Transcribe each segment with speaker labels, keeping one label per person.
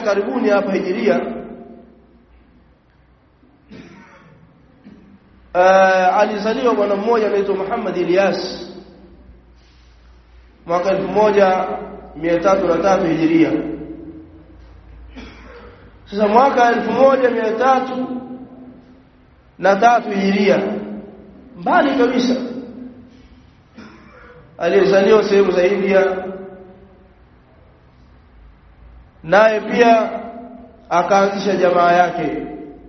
Speaker 1: karibuni hapa hijiria uh, alizaliwa bwana mmoja anaitwa Muhammad Ilyas mwaka 1303 hijiria sasa mwaka 1300 na tatu hijiria mbali kabisa aliyezaliwa sehemu za India naye pia akaanzisha jamaa yake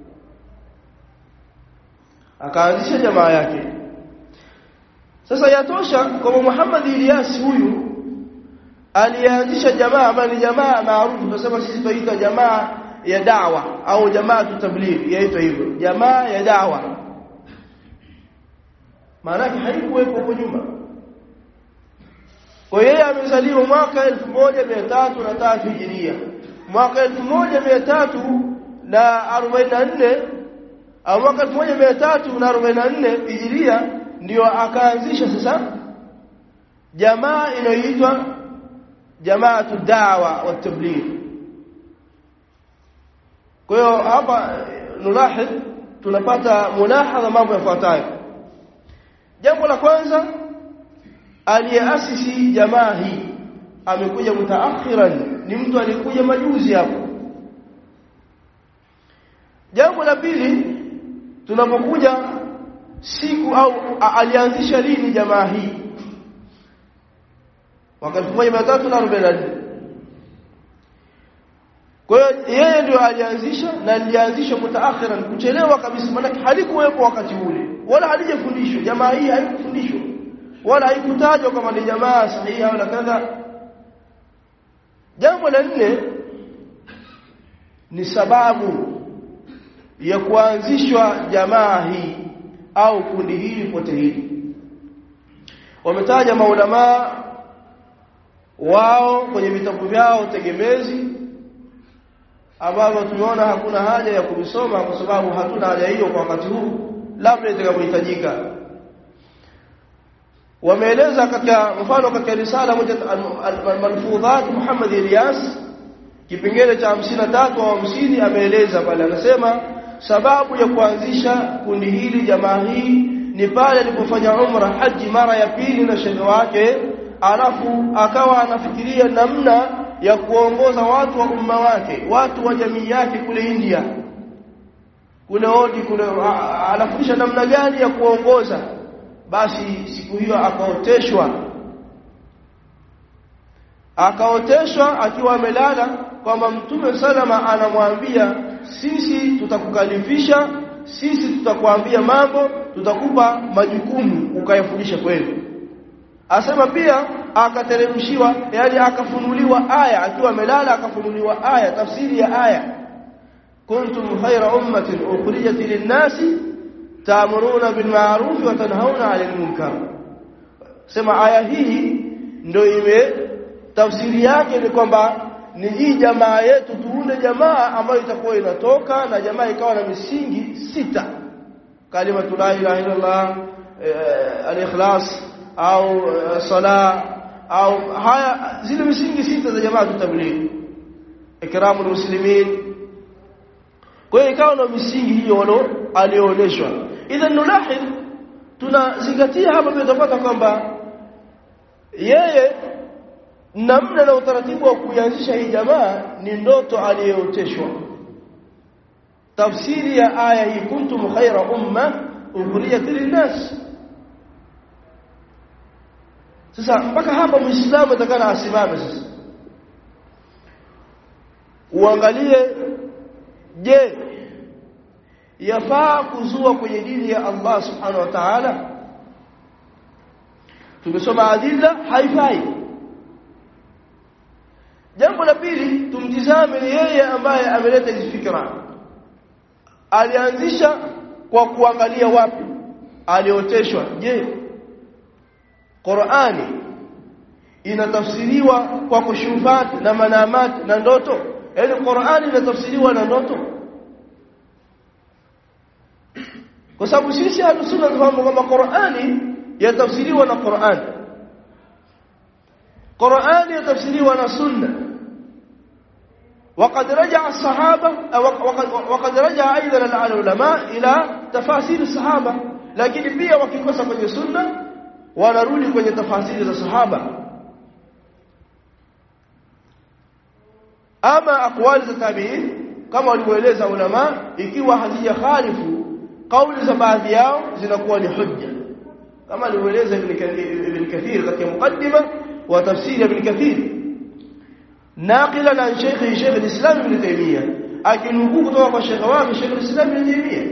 Speaker 1: akaanzisha jamaa yake sasa yatosha kwamba Muhammad Ilyas huyu alianzisha jamaa ambayo ni jamaa maarufu tunasema sisi tunaita jamaa ya da'wa au jamaa tabligh yaitwa hivyo jamaa ya da'wa maana haikuwepo huko nyuma kwa yeye amezaliwa mwaka 1303 hijiria mwaka 1344 au mwaka 1344 hijiria ndio akaanzisha sasa jamaa inayoitwa jamaatu da'wa wa tabligh kwa hiyo hapa nulahid tunapata mulahadha mambo yafuatayo jambo la kwanza aliyeasisi jamaa hii amekuja mutaakhiran ni mtu alikuja majuzi hapo jambo la pili tunapokuja siku au alianzisha lini jamaa hii mwaka 1344 kwa hiyo yeye ndio alianzisha na alianzisha mutaakhiran kuchelewa kabisa maana halikuwepo wakati ule wala halijafundishwa jamaa hii haikufundishwa wala haikutajwa kama ni jamaa sahihi wala kadha jambo la nne ni sababu ya kuanzishwa jamaa hii au kundi hili pote hili wametaja maulama wao kwenye vitabu vyao tegemezi ambavyo tumeona hakuna haja ya kuvisoma kwa sababu hatuna haja hiyo kwa wakati huu labda itakapohitajika wameeleza katika mfano katika risala moja al-malfudhat Muhammad Ilyas kipengele cha 53 au 50 ameeleza pale anasema sababu ya kuanzisha kundi hili jamaa hii ni pale alipofanya umra haji mara ya pili na shehe wake alafu akawa anafikiria namna ya kuongoza watu wa umma wake watu wa jamii yake kule India kule odi kule anafundisha namna gani ya kuongoza basi siku hiyo akaoteshwa akaoteshwa akiwa amelala kwamba mtume salama anamwambia sisi tutakukalifisha sisi tutakuambia mambo tutakupa majukumu ukayafundisha kwenu asema pia akateremshiwa yani akafunuliwa aya akiwa amelala akafunuliwa aya tafsiri ya aya kuntum khayra ummatin ukhrijat lin-nasi ta'muruna bil ma'ruf wa tanhauna 'anil munkar sema aya hii ndio ime tafsiri yake ni kwamba ni hii jamaa yetu tuunde jamaa ambayo itakuwa inatoka na jamaa ikawa na misingi sita kalima la ilaha illallah al-ikhlas au sala au haya zile misingi sita za jamaa tutablighi ikramul muslimin kwa hiyo ikawa na misingi hiyo walo alionyeshwa idhan nulahid tunazingatia hapa pia tutapata kwamba yeye namna na utaratibu wa kuanzisha hii jamaa ni ndoto aliyooteshwa tafsiri ya aya hii kuntum khaira umma ukhrijat linnas sasa mpaka hapa muislamu atakana asimame sasa uangalie je yafaa kuzua kwenye dini ya Allah subhanahu wa ta'ala tumesoma adilla haifai jambo la pili tumtizame yeye ambaye ameleta hizi fikra alianzisha kwa kuangalia wapi alioteshwa je Qur'ani inatafsiriwa kwa kushufat na manamat na ndoto yaani Qur'ani inatafsiriwa na ndoto kwa sababu sisi hatusunna tufahamu kwamba Qur'ani yatafsiriwa na Qur'an Qur'ani yatafsiriwa na sunna وقد رجع الصحابة وقد, وقد رجع أيضا العلماء إلى تفاسير الصحابة لكن pia wakikosa kwenye sunna wanarudi kwenye tafasiri za sahaba ama aqwali za tabi'in kama walivyoeleza ulama ikiwa hazija khalifu kauli za baadhi yao zinakuwa ni hujja kama alivyoeleza ibn kathir katika mukaddima wa tafsiri ibn kathir naqilan an shaykh shaykh al-islam ibn taymiyyah akinukuu kutoka kwa shaykh wake shaykh al-islam ibn taymiyyah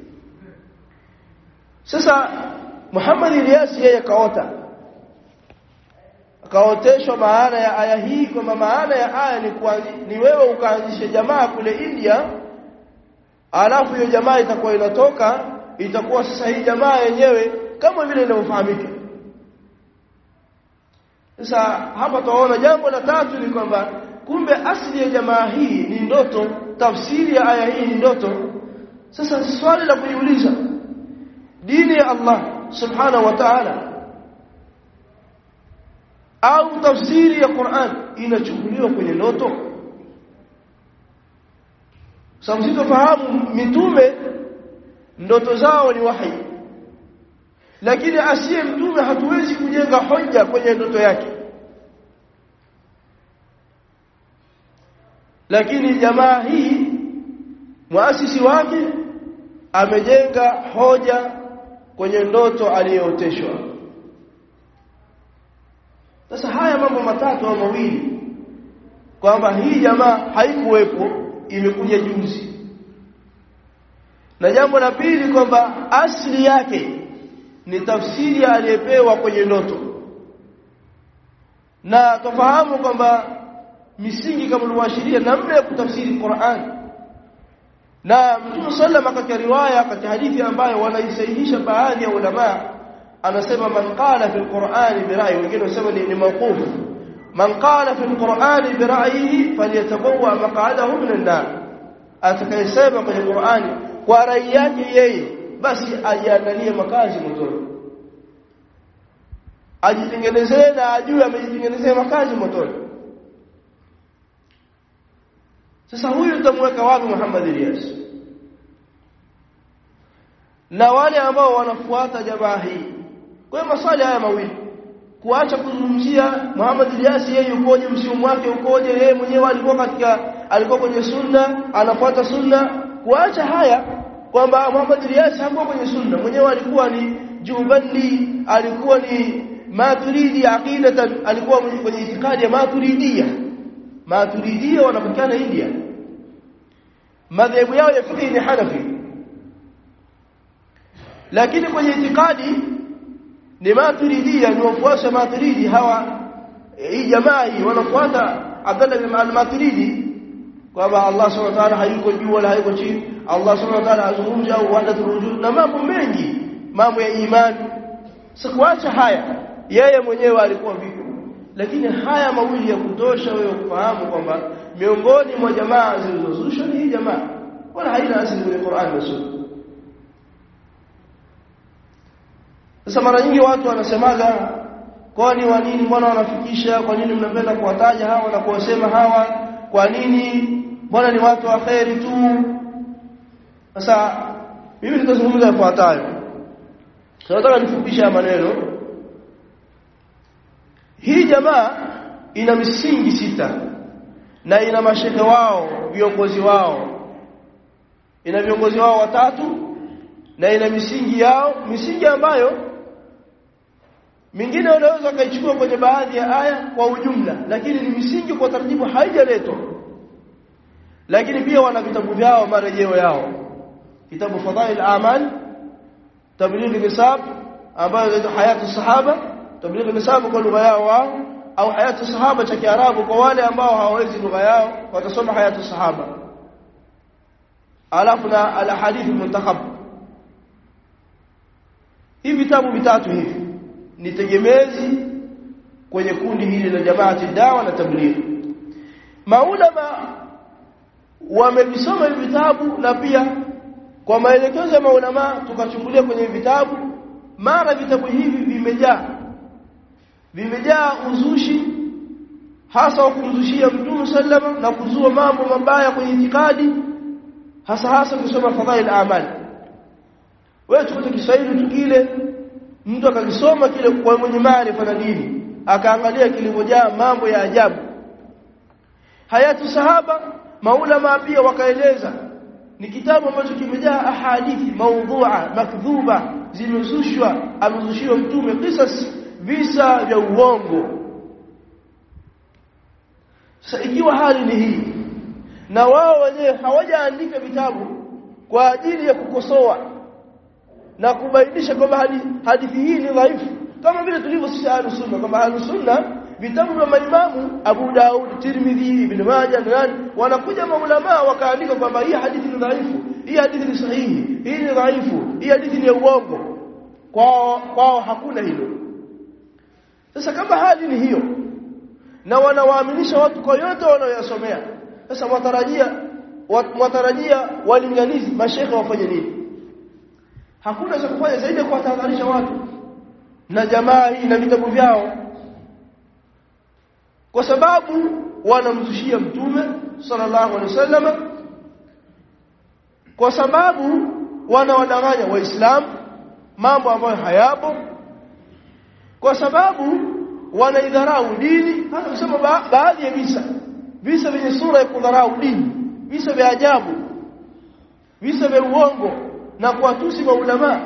Speaker 1: sasa Muhammad Ilyas yeye kaota akaoteshwa maana ya aya hii kwamba maana ya aya ni kuanzi, ni wewe ukaanzishe jamaa kule India alafu hiyo jamaa itakuwa inatoka itakuwa sasa hii jamaa yenyewe kama vile inavyofahamika sasa hapa tunaona jambo la tatu ni kwamba kumbe asili ya jamaa hii ni ndoto tafsiri ya aya hii ni ndoto sasa swali la kujiuliza dini ya Allah subhanahu wa ta'ala au tafsiri ya Qur'an inachukuliwa kwenye ndoto sababu sitofahamu mitume ndoto zao ni wahi lakini asiye mtume hatuwezi kujenga hoja kwenye ndoto yake lakini jamaa hii muasisi wake amejenga hoja kwenye ndoto aliyooteshwa sasa haya mambo matatu au mawili kwamba hii jamaa haikuwepo imekuja juzi na jambo la pili kwamba asili yake ni tafsiri aliyepewa kwenye ndoto na tufahamu kwamba misingi kama ulivyoashiria namna ya kutafsiri Qur'an na Mtume sallama katika riwaya katika hadithi ambayo wanaisahihisha baadhi ya ulama anasema man qala fi alqur'ani bi ra'yi wengine wanasema ni mawquf man qala fi alqur'ani bi ra'yihi falyatabawwa maq'adahu min an-nar atakayesema kwenye Qur'ani kwa rai yake yeye basi ajiandalie makazi motoni ajitengenezee na ajue amejitengenezea makazi motoni sasa huyu tutamweka wapi Muhammad Ilyas na wale ambao wanafuata jamaa hii kwa hiyo maswali haya mawili kuacha kuzungumzia Muhammad Ilyas yeye yukoje msimu wake ukoje yeye mwenyewe alikuwa katika alikuwa kwenye sunna anafuata sunna kuacha haya kwamba Muhammad Ilyas hakuwa kwenye sunna mwenyewe alikuwa ni jubandi alikuwa ni maturidi aqidatan alikuwa kwenye itikadi ya maturidia maturidia wanapatikana India madhehebu yao ya fiqh ni Hanafi lakini kwenye itikadi ni maturidia ni wafuasi wa maturidi hawa hii jamaa hii wanafuata Abdullah bin al-Maturidi kwamba Allah subhanahu wa ta'ala hayuko juu wala hayuko chini Allah subhanahu wa ta'ala azungumza au wahdatul wujud na mambo mengi mambo ya imani sikuacha haya yeye mwenyewe alikuwa vipi lakini haya mawili ya kutosha wewe kufahamu kwamba miongoni mwa jamaa zilizozushwa ni hii jamaa wala haina asili kwenye Qur'an na Sunna sasa mara nyingi watu wanasemaga kwani wa nini mbona wanafikisha kwa nini mnapenda kuwataja hawa na kuwasema hawa kwa nini mbona ni watu wa kheri tu sasa mimi nitazungumza yafuatayo tunataka nifupishe maneno hii jamaa ina misingi sita na ina mashehe wao viongozi wao ina viongozi wao watatu na ina misingi yao misingi ambayo mingine unaweza kaichukua kwenye baadhi ya aya kwa ujumla lakini ni misingi kwa taratibu haijaletwa lakini pia wana vitabu vyao marejeo yao kitabu fadhail amal tabligh nisab ambayo ndio hayatu sahaba tabligh nisab kwa lugha yao wao au hayatu sahaba cha kiarabu kwa wale ambao hawawezi lugha yao watasoma hayatu sahaba alafu na al hadith muntakhab hivi vitabu vitatu hivi ni tegemezi kwenye kundi hili la jamaati dawa na tabligh maulama wamevisoma hivi vitabu na pia kwa maelekezo ya maulama tukachungulia kwenye vitabu mara vitabu hivi vimejaa vimejaa uzushi hasa wa kumzushia mtume sallama na kuzua mambo mabaya kwenye itikadi hasa hasa kusoma fadhail amali wewe chukua Kiswahili tu kile mtu akakisoma kile kwa mwenye maarifa na dini akaangalia kilivyojaa mambo ya ajabu hayatu sahaba maulama pia wakaeleza ni kitabu ambacho kimejaa ahadithi maudhu'a makdhuba zimezushwa amezushiwa mtume qisas visa vya uongo sasa ikiwa hali ni hii na wao wenyewe hawajaandika vitabu kwa ajili ya kukosoa na kubainisha kwamba hadithi hii ni dhaifu kama vile tulivyo sisi ahlus sunna kwamba ahlus sunna vitabu vya maimamu Abu Daud, Tirmidhi, Ibn Majah na nani wanakuja maulama wakaandika kwamba hii hadithi ni dhaifu, hii hadithi ni sahihi, hii ni dhaifu, hii hadithi ni uongo. Kwao kwao hakuna hilo. Sasa kama hali ni hiyo na wanawaaminisha watu kwa yote wanayoyasomea, sasa watarajia watarajia walinganizi mashekhe wafanye nini? Hakuna cha kufanya zaidi ya kuwatahadharisha watu na jamaa hii na vitabu vyao kwa sababu wanamzushia mtume sallallahu alaihi wasallam kwa sababu wanawadanganya waislamu mambo ambayo hayapo kwa sababu wanaidharau dini hata kusema ba baadhi ya visa visa vyenye sura ya kudharau dini visa vya ajabu visa vya uongo na kuwatusi maulama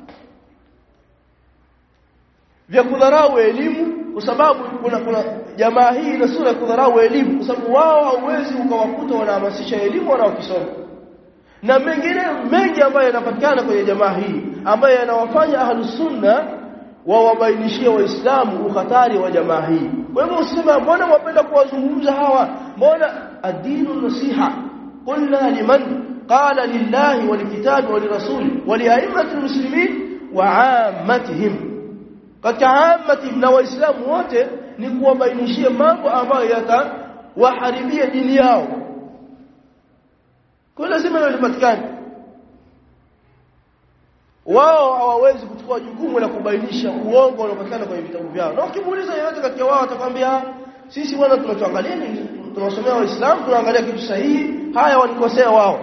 Speaker 1: vya kudharau elimu kwa sababu kuna kuna jamaa hii ina sura ya kudharau elimu kwa sababu wao hauwezi ukawakuta wanahamasisha elimu wanaokisoma na mengine mengi ambayo yanapatikana kwenye jamaa hii ambayo yanawafanya ahlus sunna wawabainishie waislamu ukhatari wa jamaa hii kwa hivyo usiseme mbona wapenda kuwazungumza hawa mbona adinu nasiha qulna liman qala lillahi walikitabi walirasuli waliaimati almuslimin wa ammatihim katika amati na waislamu wote ni kuwabainishia mambo ambayo yatawaharibia dini yao kwa lazima hilo lipatikane wao hawawezi kuchukua jukumu la kubainisha uongo unaopatikana kwenye vitabu vyao na ukimuuliza yeyote kati ya wao atakwambia sisi bwana tunachoangalia ni tunasomea waislamu tunaangalia kitu sahihi haya walikosea wao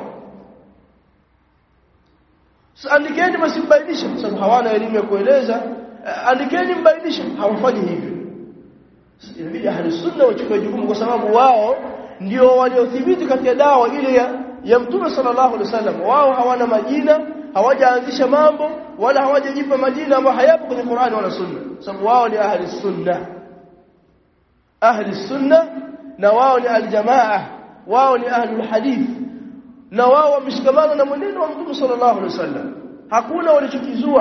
Speaker 1: sasa andikeni basi mbainishe kwa sababu hawana elimu ya kueleza andikeni mbainishe hawafanyi hivyo inabidi ahli sunna wachukue jukumu kwa sababu wao ndio waliothibiti katika dawa ile ya, ya mtume sallallahu alaihi wasallam wao hawana majina hawajaanzisha mambo wala hawajajipa majina ambayo hayapo kwenye Qur'ani wala Sunna sababu wao ni ahli sunna ahli sunna na wao ni aljamaa wao ni ahli hadith na wao wameshikamana na mwenendo wa mtume sallallahu alaihi wasallam hakuna walichokizua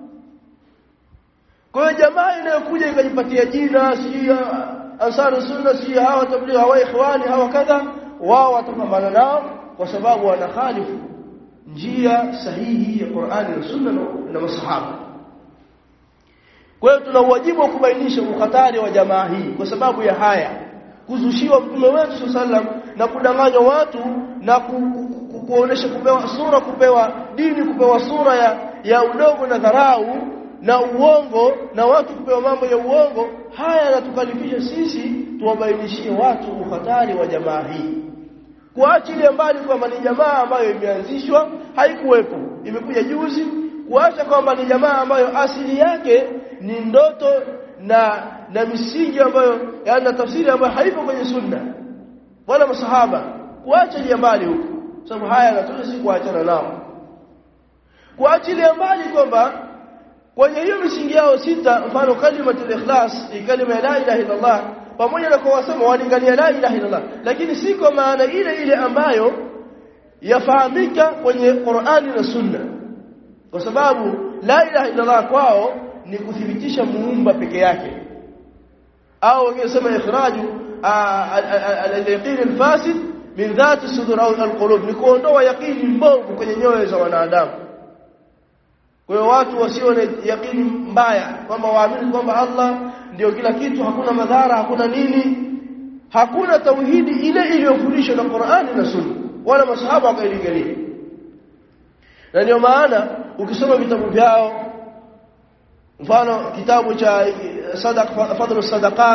Speaker 1: kwa hiyo jamaa inayokuja ikajipatia jina si ansar sunna si hawa tabligh hawa ikhwani hawa kadha wao watapambana nao kwa sababu wanakhalifu njia sahihi ya Qur'ani na Sunna na masahaba. Kwa hiyo tuna wajibu wa kubainisha ukhatari wa jamaa hii kwa sababu ya haya kuzushiwa mtume wetu sallam na kudanganywa watu na ku, ku, ku, kuonesha kupewa sura kupewa dini kupewa sura ya, ya udogo na dharau na uongo na watu kupewa mambo ya uongo haya yanatukalifisha sisi tuwabainishie watu ukhatari wa jamaa hii kuachilia mbali kwamba ni jamaa ambayo imeanzishwa haikuwepo imekuja juzi kuacha kwamba ni jamaa ambayo asili yake ni ndoto na na misingi ambayo yana tafsiri ambayo haipo kwenye sunna wala masahaba kuachilia mbali huko sababu haya yanatosha si kuachana nao kuachilia mbali kwamba kwenye hiyo misingi yao sita mfano kalimatul ikhlas kalima la ilaha illa Allah pamoja na kwa wasema walingania la ilaha illallah lakini si kwa maana ile ile ambayo yafahamika kwenye Qur'ani na Sunna kwa sababu la ilaha illallah kwao ni kuthibitisha muumba peke yake au wangesema ikhraju al-yaqin al-fasid min dhati sudur au al-qulub ni kuondoa yaqini mbovu kwenye nyoyo za wanadamu kwa hiyo watu wasio na yakini mbaya kwamba waamini kwamba Allah ndio kila kitu hakuna madhara hakuna nini hakuna tauhidi ile iliyofundishwa na Qur'ani na Sunna wala masahaba wakailingalia na ndio maana ukisoma vitabu vyao mfano kitabu cha sadaq fadlu sadaqat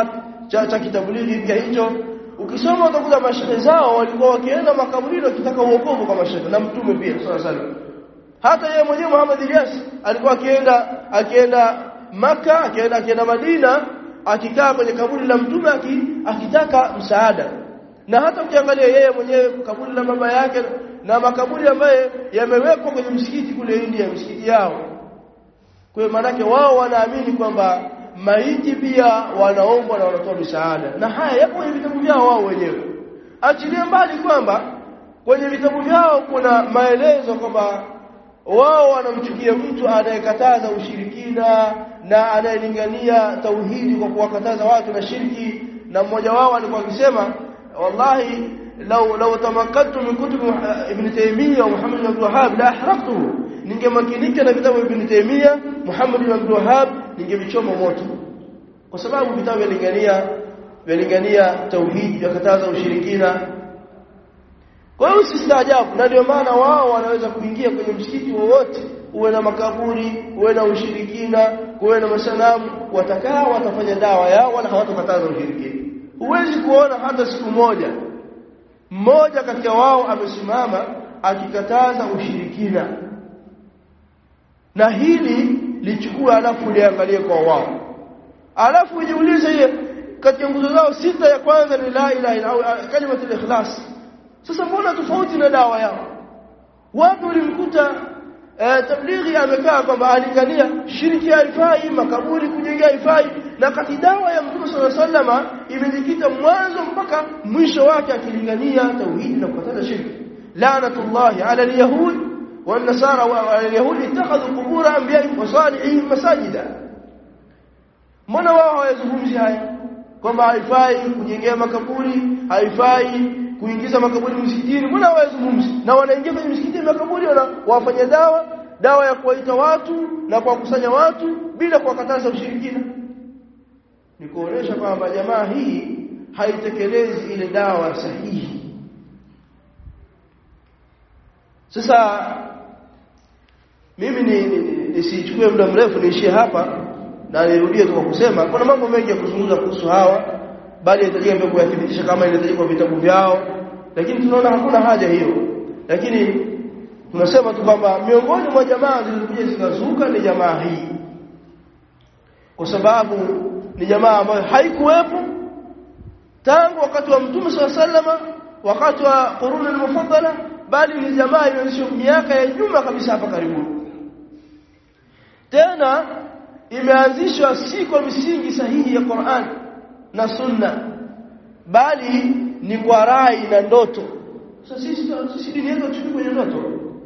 Speaker 1: cha, cha kitablighi pia hicho ukisoma utakuta mashehe zao walikuwa wakienda makaburini wakitaka uokovu kwa mashehe na mtume pia sallallahu alaihi wasallam hata yeye mwenyewe Muhammad Ilyas alikuwa akienda akienda maka akienda akienda Madina akikaa kwenye kaburi la mtume akitaka msaada na hata ukiangalia yeye mwenyewe kaburi la baba yake na makaburi ambayo yamewekwa kwenye msikiti kule India msikiti yao kwa hiyo maanake wao wanaamini kwamba maiti pia wanaombwa na wanatoa misaada na haya yapo kwenye vitabu vyao wao wenyewe achilie mbali kwamba kwenye vitabu vyao kuna maelezo kwamba wao wanamchukia mtu anayekataza ushirikina na anayelingania tauhidi kwa kuwakataza watu na shirki na mmoja wao alikuwa akisema wallahi law law tamakkatu min kutub ibn Taymiyyah wa Muhammad ibn Abdul Wahhab la ahraqtuhu ningemakinika na vitabu ibn Taymiyyah Muhammad ibn Abdul Wahhab ningevichoma moto kwa sababu vitabu vyalingania vyalingania tauhidi vyakataza ushirikina kwa hiyo usistaajabu na ndio maana wao wanaweza kuingia kwenye msikiti wowote uwe na makaburi uwe na ushirikina uwe na masanamu watakaa watafanya dawa yao wala hawatakataza ushirikina huwezi kuona hata siku moja mmoja kati ya wao amesimama akikataza ushirikina na hili lichukue alafu liangalie kwa wao alafu ujiulize hiyo kati ya nguzo zao sita ya kwanza ni la ilaha illa Allah kalimatul ikhlas sasa mbona tofauti na dawa yao watu walimkuta eh, tablighi amekaa kwamba alingania shiriki haifai makaburi kujenga haifai na kati dawa ya mtume sallallahu alaihi wasallam imejikita mwanzo mpaka mwisho wake akilingania tauhidi na kukataza shirki laanatullahi ala alyahud والنصارى واليهود اتخذوا قبور انبيائهم وصالحين مساجدا mbona wao hawazungumzi haya kwamba haifai kujengea makaburi haifai kuingiza makaburi msikitini mbona hawazungumzi na wanaingia kwenye msikiti makaburi wana wafanya dawa dawa ya kuwaita watu na kuwakusanya watu bila kuwakataza ushirikina ni kuonesha kwamba jamaa hii haitekelezi ile dawa sahihi sasa mimi nisichukue ni, ni, muda mrefu niishie hapa na nirudie tu kwa kusema kuna mambo mengi ya kuzungumza kuhusu hawa bali inahitajika pia kuyathibitisha kama inahitajika kwa vitabu vyao lakini tunaona hakuna haja hiyo lakini tunasema tu kwamba miongoni mwa jamaa zilizokuja zikazuka ni jamaa hii kwa sababu ni jamaa ambayo haikuwepo tangu wakati wa mtume SAW wakati wa quruni al-mufaddala bali ni jamaa iliyoanzishwa miaka ya nyuma kabisa hapa karibuni tena imeanzishwa si kwa misingi sahihi ya Qur'an na Sunna bali ni kwa rai na ndoto sasa sisi sisi dini yetu tuchukue kwenye ndoto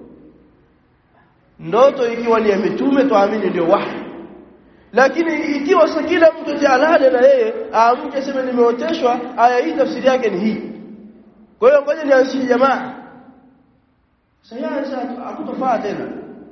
Speaker 1: ndoto ikiwa ni ya mitume tuamini ndio wahi lakini ikiwa sasa kila mtu jalale na yeye aamke aseme nimeoteshwa aya hii tafsiri yake ni hii kwa hiyo ngoja nianzishe jamaa sayansi hakutofaa tena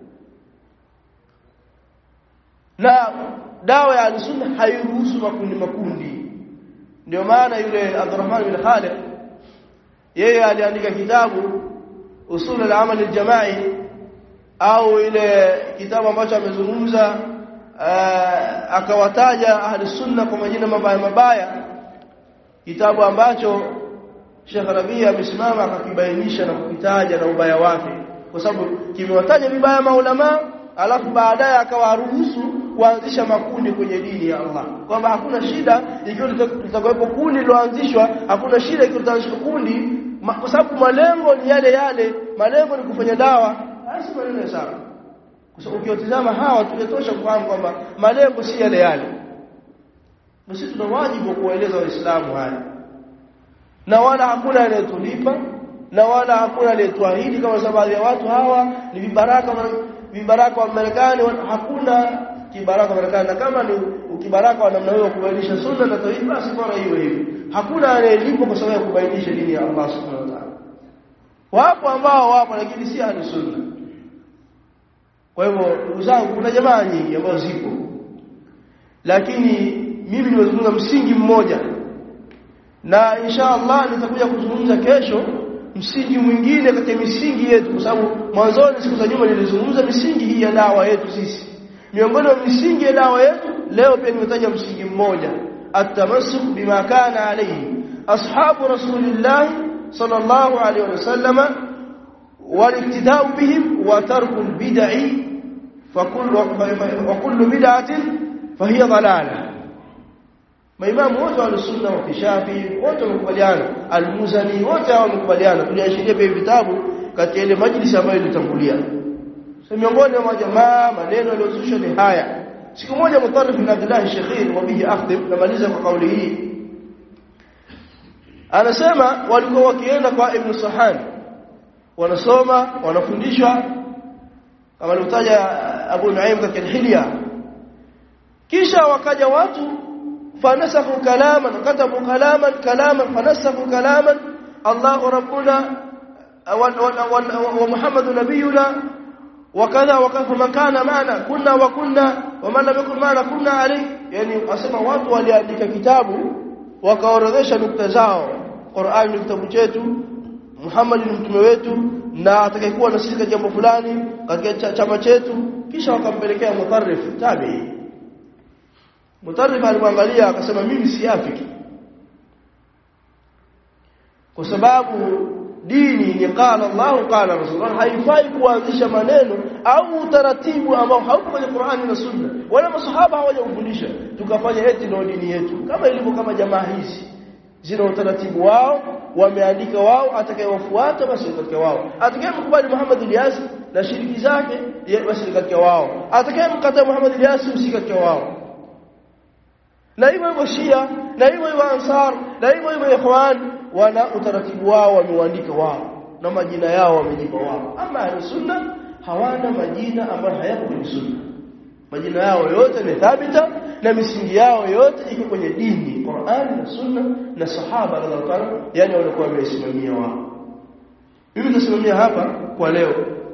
Speaker 1: na dawa ya al-sunna hairuhusu makundi makundi ndio maana yule Abdurrahman bin Khalid yeye aliandika kitabu usul al-amal al-jama'i au ile kitabu ambacho amezungumza akawataja ahli sunna kwa majina mabaya mabaya kitabu ambacho Sheikh Rabia amesimama akakibainisha na kukitaja na ubaya wake kwa sababu kimewataja vibaya maulama alafu baadaye akawaruhusu kuanzisha makundi kwenye dini ya Allah kwamba hakuna shida ikiwa litakuwepo kundi liloanzishwa hakuna shida ikiwa litaanzishwa kundi kwa sababu malengo ni yale yale malengo ni kufanya dawa basi maneno sawa kwa sababu ukiwatizama hawa tumetosha kufahamu kwamba malengo si yale yale basi tuna wajibu wa kuwaeleza waislamu haya na wala hakuna anayetulipa na wala hakuna aliyetuahidi kama sababu ya watu hawa ni vibaraka vibaraka wa Marekani hakuna kibaraka wa Marekani na kama ni ukibaraka wa namna hiyo kubainisha sunna na tauhid basi bora hiyo hiyo hakuna anayelipwa kwa sababu ya kubainisha dini ya Allah subhanahu wa ta'ala wapo ambao wapo lakini si ahli sunna kwa hivyo ndugu zangu kuna jamaa nyingi ambazo zipo lakini mimi nimezungumza msingi mmoja na insha Allah nitakuja kuzungumza kesho msingi mwingine katika misingi yetu kwa sababu mwanzoni siku za nyuma nilizungumza misingi hii ya dawa yetu sisi miongoni mwa misingi ya dawa yetu leo pia nimetaja msingi mmoja التمسك بما كان عليه أصحاب رسول الله صلى الله عليه وسلم والاقتداء بهم وترك البدع فكل وكل بدعة فهي ضلالة maimamu wote wa sunna wa kishafi wote wamekubaliana al-Muzani wote hao wamekubaliana tuliashiria pia vitabu katika ile majlisi ambayo ilitangulia so miongoni mwa jamaa maneno yaliyozusha ni haya siku moja Mutarrif bin Abdullah Shekhir wa bihi akhdhib namaliza kwa kauli hii anasema walikuwa wakienda kwa Ibn Sahan wanasoma wanafundishwa kama alivyotaja Abu Nuaim katika Hilya kisha wakaja watu fanasakhu kalaman katabu kalaman kalaman fanasakhu kalaman Allah rabbuna wa Muhammad nabiyuna وكذا وكذا فمن كان معنا كنا وكنا ومن لم يكن معنا كنا عليه يعني asema watu waliandika kitabu wakaorodhesha nukta zao Qur'an ni kitabu chetu Muhammad ni mtume wetu na atakayekuwa na sisi katika jambo fulani katika chama chetu kisha wakampelekea mutarrif tabi mutarrif alimwangalia akasema mimi si afiki kwa sababu dini ni qala Allah qala Rasulullah haifai kuanzisha maneno au utaratibu ambao hauko kwenye Qur'ani na Sunna wala masahaba hawajafundisha tukafanya eti ndio dini yetu kama ilivyo kama jamaa hizi zina utaratibu wao wameandika wao atakayewafuata basi katika wao atakayemkubali Muhammad Ilyas na shiriki zake basi katika wao atakayemkataa Muhammad Ilyas si katika wao na hivyo hivyo Shia na hivyo hivyo Ansar na hivyo hivyo Ikhwan wana utaratibu wao wameuandika wao na majina yao wamejipa wao ama sunna hawana majina ambayo hayapo kwenye sunna majina yao yote ni thabita na misingi yao yote iko kwenye dini Qur'an na sunna na sahaba radhiallahu anhu yani walikuwa wamesimamia wao mimi nasimamia hapa kwa leo